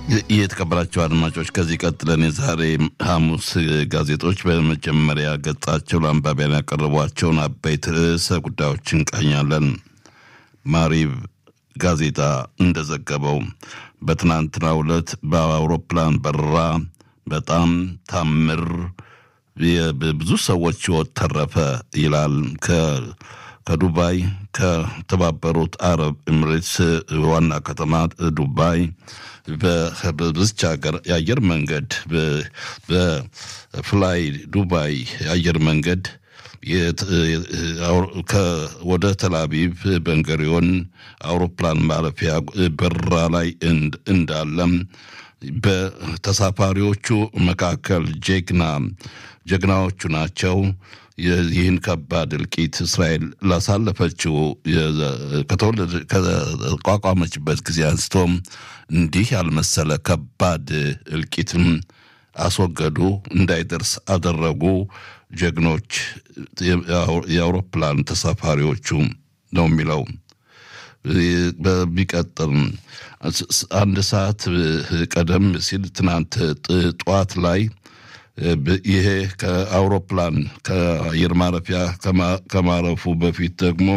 የተከበራቸው አድማጮች ከዚህ ቀጥለን የዛሬ ሐሙስ ጋዜጦች በመጀመሪያ ገጻቸው ለአንባቢያን ያቀረቧቸውን አበይት ርዕሰ ጉዳዮች እንቃኛለን። ማሪብ ጋዜጣ እንደዘገበው በትናንትናው ዕለት በአውሮፕላን በረራ በጣም ታምር ብዙ ሰዎች ሕይወት ተረፈ ይላል። ከዱባይ ከተባበሩት አረብ ኤምሬትስ ዋና ከተማ ዱባይ በዚች ሀገር የአየር መንገድ በፍላይ ዱባይ የአየር መንገድ ወደ ተላቪቭ በንገሪዮን አውሮፕላን ማረፊያ በረራ ላይ እንዳለም በተሳፋሪዎቹ መካከል ጀግና ጀግናዎቹ ናቸው። ይህን ከባድ እልቂት እስራኤል ላሳለፈችው ከተቋቋመችበት ጊዜ አንስቶም እንዲህ ያልመሰለ ከባድ እልቂትም አስወገዱ፣ እንዳይደርስ አደረጉ ጀግኖች የአውሮፕላን ተሳፋሪዎቹ ነው የሚለው። በሚቀጥል አንድ ሰዓት ቀደም ሲል ትናንት ጠዋት ላይ ይሄ ከአውሮፕላን ከአየር ማረፊያ ከማረፉ በፊት ደግሞ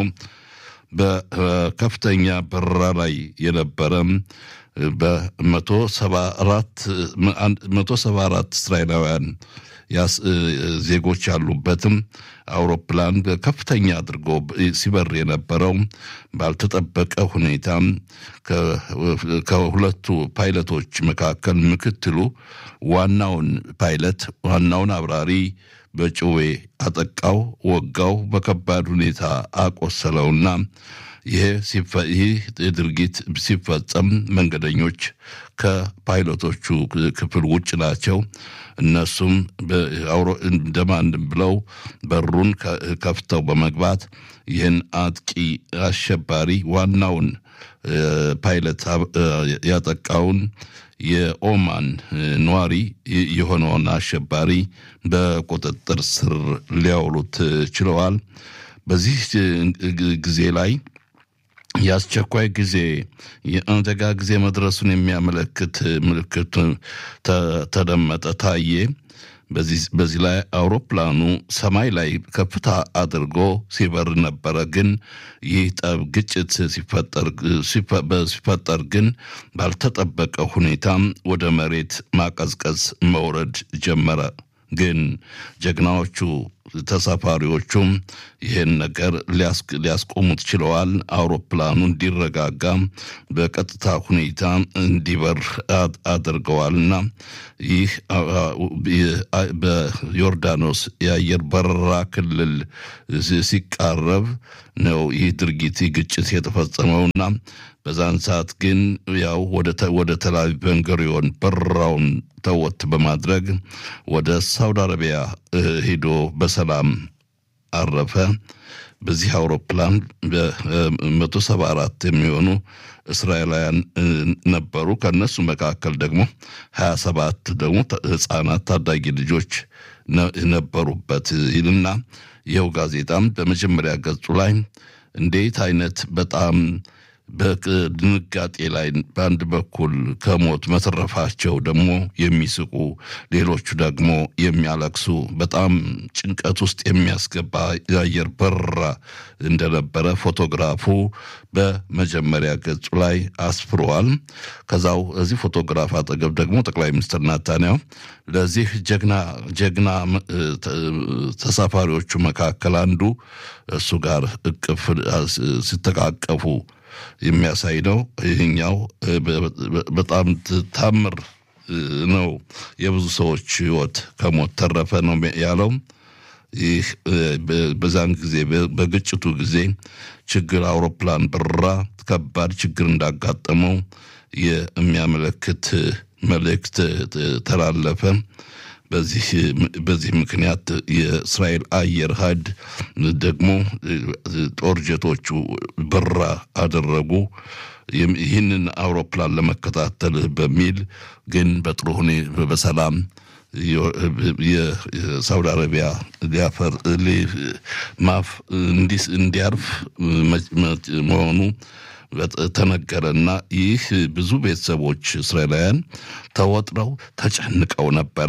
በከፍተኛ በረራ ላይ የነበረ በመቶ ሰባ አራት እስራኤላውያን ዜጎች ያሉበትም አውሮፕላን ከፍተኛ አድርጎ ሲበር የነበረው ባልተጠበቀ ሁኔታ ከሁለቱ ፓይለቶች መካከል ምክትሉ ዋናውን ፓይለት ዋናውን አብራሪ በጭዌ አጠቃው፣ ወጋው፣ በከባድ ሁኔታ አቆሰለውና ይህ ድርጊት ሲፈጸም መንገደኞች ከፓይለቶቹ ክፍል ውጭ ናቸው። እነሱም እንደማንም ብለው በሩን ከፍተው በመግባት ይህን አጥቂ አሸባሪ ዋናውን ፓይለት ያጠቃውን የኦማን ነዋሪ የሆነውን አሸባሪ በቁጥጥር ስር ሊያውሉት ችለዋል። በዚህ ጊዜ ላይ የአስቸኳይ ጊዜ የአደጋ ጊዜ መድረሱን የሚያመለክት ምልክት ተደመጠ፣ ታየ። በዚህ ላይ አውሮፕላኑ ሰማይ ላይ ከፍታ አድርጎ ሲበር ነበረ። ግን ይህ ጠብ ግጭት ሲፈጠር ግን ባልተጠበቀ ሁኔታ ወደ መሬት ማቀዝቀዝ መውረድ ጀመረ። ግን ጀግናዎቹ ተሳፋሪዎቹም ይህን ነገር ሊያስቆሙት ችለዋል። አውሮፕላኑ እንዲረጋጋ በቀጥታ ሁኔታ እንዲበር አድርገዋልና ይህ በዮርዳኖስ የአየር በረራ ክልል ሲቃረብ ነው ይህ ድርጊት ግጭት የተፈጸመውና በዛን ሰዓት ግን ያው ወደ ተላቪቭ ቤንጉሪዮን በረራውን ተወት በማድረግ ወደ ሳውዲ አረቢያ ሂዶ በሰላም አረፈ። በዚህ አውሮፕላን በመቶ ሰባ አራት የሚሆኑ እስራኤላውያን ነበሩ። ከእነሱ መካከል ደግሞ ሀያ ሰባት ደግሞ ህጻናት ታዳጊ ልጆች ነበሩበት ይልና ይኸው ጋዜጣም በመጀመሪያ ገጹ ላይ እንዴት አይነት በጣም በድንጋጤ ላይ በአንድ በኩል ከሞት መተረፋቸው ደግሞ የሚስቁ ሌሎቹ ደግሞ የሚያለቅሱ በጣም ጭንቀት ውስጥ የሚያስገባ የአየር በረራ እንደነበረ ፎቶግራፉ በመጀመሪያ ገጹ ላይ አስፍረዋል። ከዛው እዚህ ፎቶግራፍ አጠገብ ደግሞ ጠቅላይ ሚኒስትር ናታንያሁ ለዚህ ጀግና ጀግና ተሳፋሪዎቹ መካከል አንዱ እሱ ጋር እቅፍ ሲተቃቀፉ የሚያሳይ ነው። ይህኛው በጣም ታምር ነው። የብዙ ሰዎች ህይወት ከሞት ተረፈ ነው ያለው። ይህ በዛን ጊዜ በግጭቱ ጊዜ ችግር አውሮፕላን በረራ ከባድ ችግር እንዳጋጠመው የሚያመለክት መልእክት ተላለፈ። በዚህ ምክንያት የእስራኤል አየር ኃይል ደግሞ ጦር ጀቶቹ በረራ አደረጉ። ይህንን አውሮፕላን ለመከታተል በሚል ግን በጥሩ ሁኔታ በሰላም የሳውዲ አረቢያ ሊያፈር ማፍ እንዲያርፍ መሆኑ ተነገረና ይህ ብዙ ቤተሰቦች እስራኤላውያን ተወጥረው ተጨንቀው ነበረ።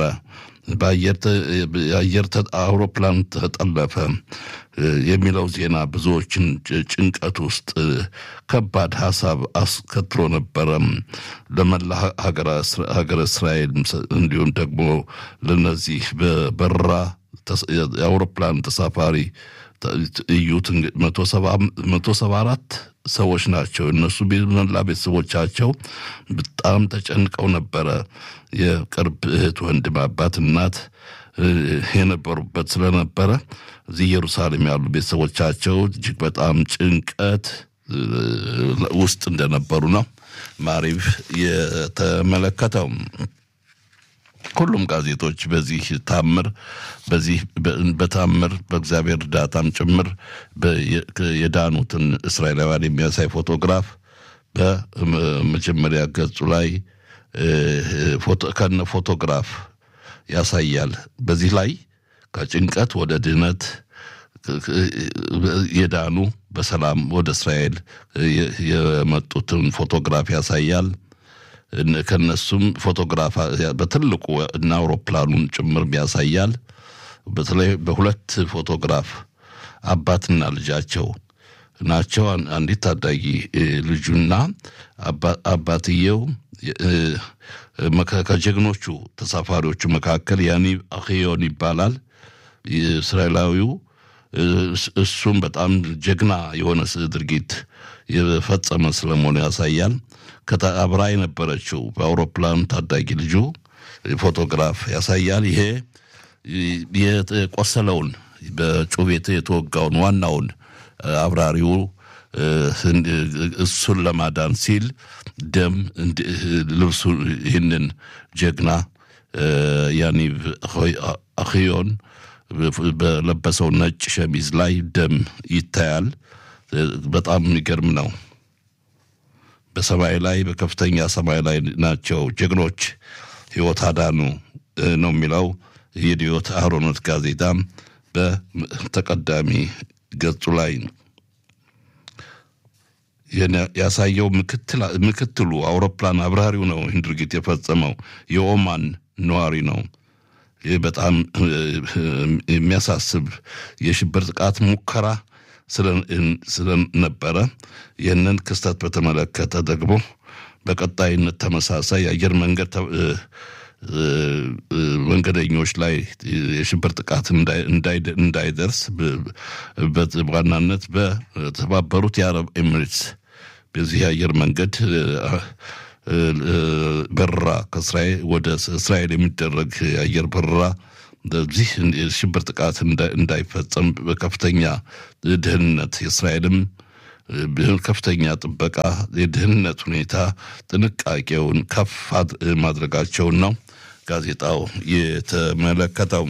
በአየር አውሮፕላን ተጠለፈ የሚለው ዜና ብዙዎችን ጭንቀት ውስጥ ከባድ ሀሳብ አስከትሎ ነበረ። ለመላ ሀገረ እስራኤል እንዲሁም ደግሞ ለነዚህ በበረራ የአውሮፕላን ተሳፋሪ እዩት መቶ ሰባ አራት ሰዎች ናቸው። እነሱ መላ ቤተሰቦቻቸው በጣም ተጨንቀው ነበረ። የቅርብ እህት፣ ወንድም፣ አባት፣ እናት የነበሩበት ስለነበረ እዚህ ኢየሩሳሌም ያሉ ቤተሰቦቻቸው እጅግ በጣም ጭንቀት ውስጥ እንደነበሩ ነው ማሪቭ የተመለከተው። ሁሉም ጋዜጦች በዚህ ታምር በዚህ በታምር በእግዚአብሔር እርዳታም ጭምር የዳኑትን እስራኤላውያን የሚያሳይ ፎቶግራፍ በመጀመሪያ ገጹ ላይ ከነ ፎቶግራፍ ያሳያል። በዚህ ላይ ከጭንቀት ወደ ድህነት የዳኑ በሰላም ወደ እስራኤል የመጡትን ፎቶግራፍ ያሳያል። ከነሱም ፎቶግራፍ በትልቁ እና አውሮፕላኑን ጭምር ያሳያል። በተለይ በሁለት ፎቶግራፍ አባትና ልጃቸው ናቸው። አንዲት ታዳጊ ልጁና አባትየው ከጀግኖቹ ተሳፋሪዎቹ መካከል ያኒብ አክዮን ይባላል። እስራኤላዊው እሱም በጣም ጀግና የሆነ ድርጊት የፈጸመ ስለመሆኑ ያሳያል። አብራ የነበረችው በአውሮፕላን ታዳጊ ልጁ ፎቶግራፍ ያሳያል። ይሄ የቆሰለውን በጩቤ የተወጋውን ዋናውን አብራሪው እሱን ለማዳን ሲል ደም ልብሱ ይህንን ጀግና ያኒቭ አክዮን በለበሰው ነጭ ሸሚዝ ላይ ደም ይታያል። በጣም የሚገርም ነው። በሰማይ ላይ በከፍተኛ ሰማይ ላይ ናቸው ጀግኖች ሕይወት አዳኑ ነው የሚለው የዲዮት አህሮኖት ጋዜጣ በተቀዳሚ ገጹ ላይ ያሳየው ምክትሉ አውሮፕላን አብራሪው ነው። ይህን ድርጊት የፈጸመው የኦማን ነዋሪ ነው። ይህ በጣም የሚያሳስብ የሽብር ጥቃት ሙከራ ስለነበረ ይህንን ክስተት በተመለከተ ደግሞ በቀጣይነት ተመሳሳይ የአየር መንገድ መንገደኞች ላይ የሽብር ጥቃት እንዳይደርስ በዋናነት በተባበሩት የአረብ ኤሚሬትስ በዚህ የአየር መንገድ በረራ ከእስራኤል ወደ እስራኤል የሚደረግ የአየር በረራ በዚህ የሽብር ጥቃት እንዳይፈጸም በከፍተኛ ደህንነት የእስራኤልም ከፍተኛ ጥበቃ የደህንነት ሁኔታ ጥንቃቄውን ከፍ ማድረጋቸውን ነው ጋዜጣው የተመለከተው።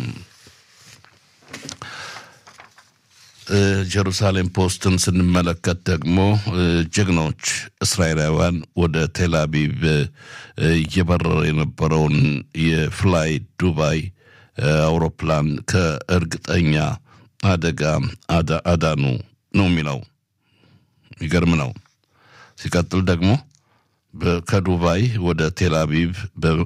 ጀሩሳሌም ፖስትን ስንመለከት ደግሞ ጀግኖች እስራኤላውያን ወደ ቴል አቪቭ እየበረረ የነበረውን የፍላይ ዱባይ አውሮፕላን ከእርግጠኛ አደጋ አዳኑ ነው የሚለው። የሚገርም ነው። ሲቀጥል ደግሞ ከዱባይ ወደ ቴል አቪቭ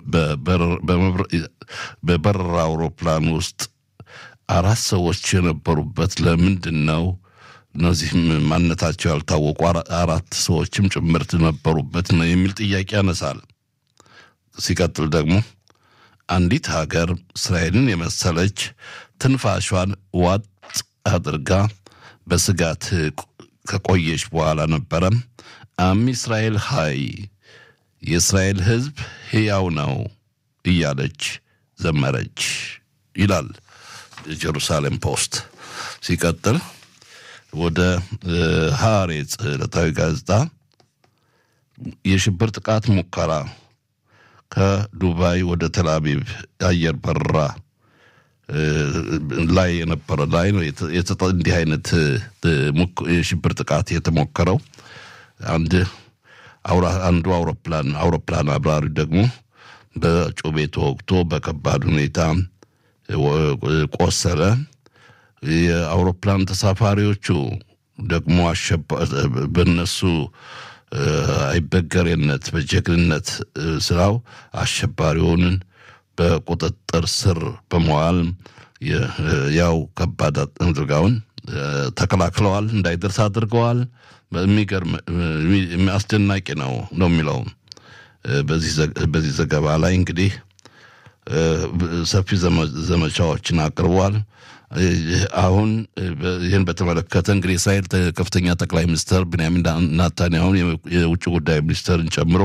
በበረራ አውሮፕላን ውስጥ አራት ሰዎች የነበሩበት ለምንድን ነው? እነዚህም ማንነታቸው ያልታወቁ አራት ሰዎችም ጭምርት ነበሩበት ነው የሚል ጥያቄ ያነሳል። ሲቀጥል ደግሞ አንዲት ሀገር እስራኤልን የመሰለች ትንፋሿን ዋጥ አድርጋ በስጋት ከቆየች በኋላ ነበረ አም እስራኤል ሀይ የእስራኤል ሕዝብ ሕያው ነው እያለች ዘመረች ይላል ጀሩሳሌም ፖስት። ሲቀጥል ወደ ሐሬጽ ዕለታዊ ጋዜጣ የሽብር ጥቃት ሙከራ ከዱባይ ወደ ተልአቪቭ የአየር በረራ ላይ የነበረ ላይ ነው እንዲህ አይነት የሽብር ጥቃት የተሞከረው። አንድ አንዱ አውሮፕላን አውሮፕላን አብራሪ ደግሞ በጩቤ ተወግቶ በከባድ ሁኔታ ቆሰለ። የአውሮፕላን ተሳፋሪዎቹ ደግሞ በነሱ አይበገሬነት በጀግንነት ስራው አሸባሪውን በቁጥጥር ስር በመዋል ያው ከባድ አድርጋውን ተከላክለዋል፣ እንዳይደርስ አድርገዋል። የሚገርም አስደናቂ ነው ነው የሚለው በዚህ ዘገባ ላይ እንግዲህ ሰፊ ዘመቻዎችን አቅርቧል። አሁን ይህን በተመለከተ እንግዲህ የእስራኤል ከፍተኛ ጠቅላይ ሚኒስትር ብንያሚን ናታንያሁን የውጭ ጉዳይ ሚኒስትርን ጨምሮ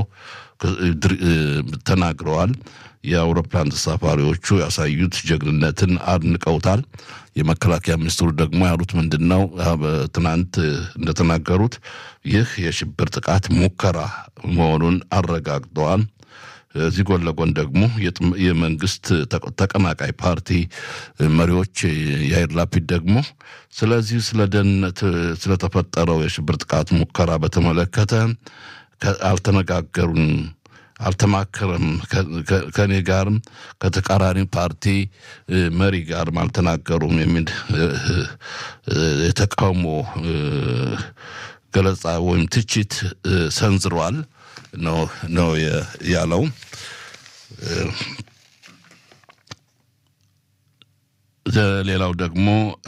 ተናግረዋል። የአውሮፕላን ተሳፋሪዎቹ ያሳዩት ጀግንነትን አድንቀውታል። የመከላከያ ሚኒስትሩ ደግሞ ያሉት ምንድን ነው? ትናንት እንደተናገሩት ይህ የሽብር ጥቃት ሙከራ መሆኑን አረጋግጠዋል። እዚህ ጎን ለጎን ደግሞ የመንግስት ተቀናቃይ ፓርቲ መሪዎች የአይር ላፒድ ደግሞ ስለዚህ ስለ ደህንነት ስለተፈጠረው የሽብር ጥቃት ሙከራ በተመለከተ አልተነጋገሩም፣ አልተማከረም፣ ከእኔ ጋርም ከተቃራኒ ፓርቲ መሪ ጋርም አልተናገሩም የሚል የተቃውሞ ገለጻ ወይም ትችት ሰንዝሯል ነው ያለው። ሌላው ደግሞ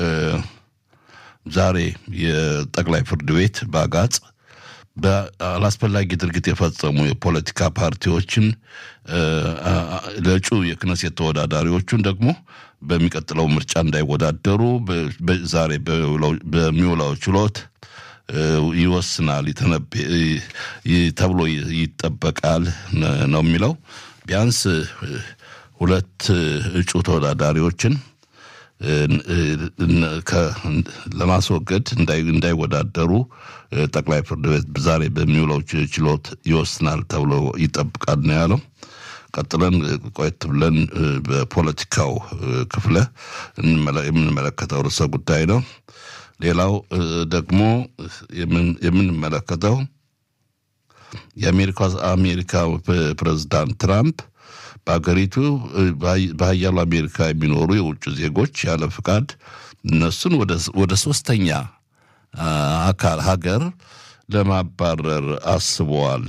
ዛሬ የጠቅላይ ፍርድ ቤት በአጋጽ በአላስፈላጊ ድርጊት የፈጸሙ የፖለቲካ ፓርቲዎችን ለእጩ የክነሴት ተወዳዳሪዎቹን ደግሞ በሚቀጥለው ምርጫ እንዳይወዳደሩ ዛሬ በሚውለው ችሎት ይወስናል ተብሎ ይጠበቃል ነው የሚለው። ቢያንስ ሁለት እጩ ተወዳዳሪዎችን ለማስወገድ እንዳይወዳደሩ ጠቅላይ ፍርድ ቤት ዛሬ በሚውለው ችሎት ይወስናል ተብሎ ይጠብቃል ነው ያለው። ቀጥለን ቆየት ብለን በፖለቲካው ክፍለ የምንመለከተው ርዕሰ ጉዳይ ነው። ሌላው ደግሞ የምንመለከተው የአሜሪካ አሜሪካ ፕሬዝዳንት ትራምፕ በሀገሪቱ በሀያሉ አሜሪካ የሚኖሩ የውጭ ዜጎች ያለ ፍቃድ እነሱን ወደ ሶስተኛ አካል ሀገር ለማባረር አስበዋል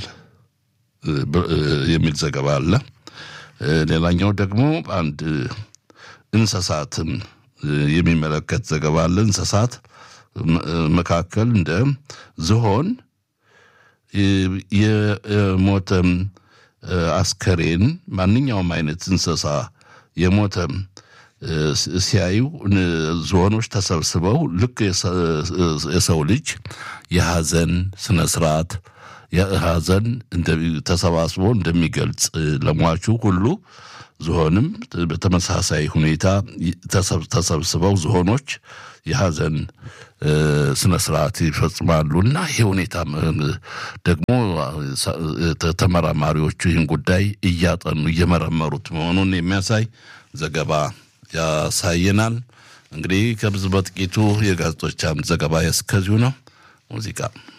የሚል ዘገባ አለ። ሌላኛው ደግሞ አንድ እንስሳትን የሚመለከት ዘገባ አለ። እንስሳት መካከል እንደ ዝሆን የሞተም አስከሬን ማንኛውም አይነት እንስሳ የሞተም ሲያዩ ዝሆኖች ተሰብስበው ልክ የሰው ልጅ የሀዘን ስነ ስርዓት ሀዘን ተሰባስቦ እንደሚገልጽ ለሟቹ ሁሉ ዝሆንም በተመሳሳይ ሁኔታ ተሰብስበው ዝሆኖች የሀዘን ስነ ስርዓት ይፈጽማሉ እና ይህ ሁኔታ ደግሞ ተመራማሪዎቹ ይህን ጉዳይ እያጠኑ እየመረመሩት መሆኑን የሚያሳይ ዘገባ ያሳየናል። እንግዲህ ከብዙ በጥቂቱ የጋዜጦች አምድ ዘገባ እስከዚሁ ነው። ሙዚቃ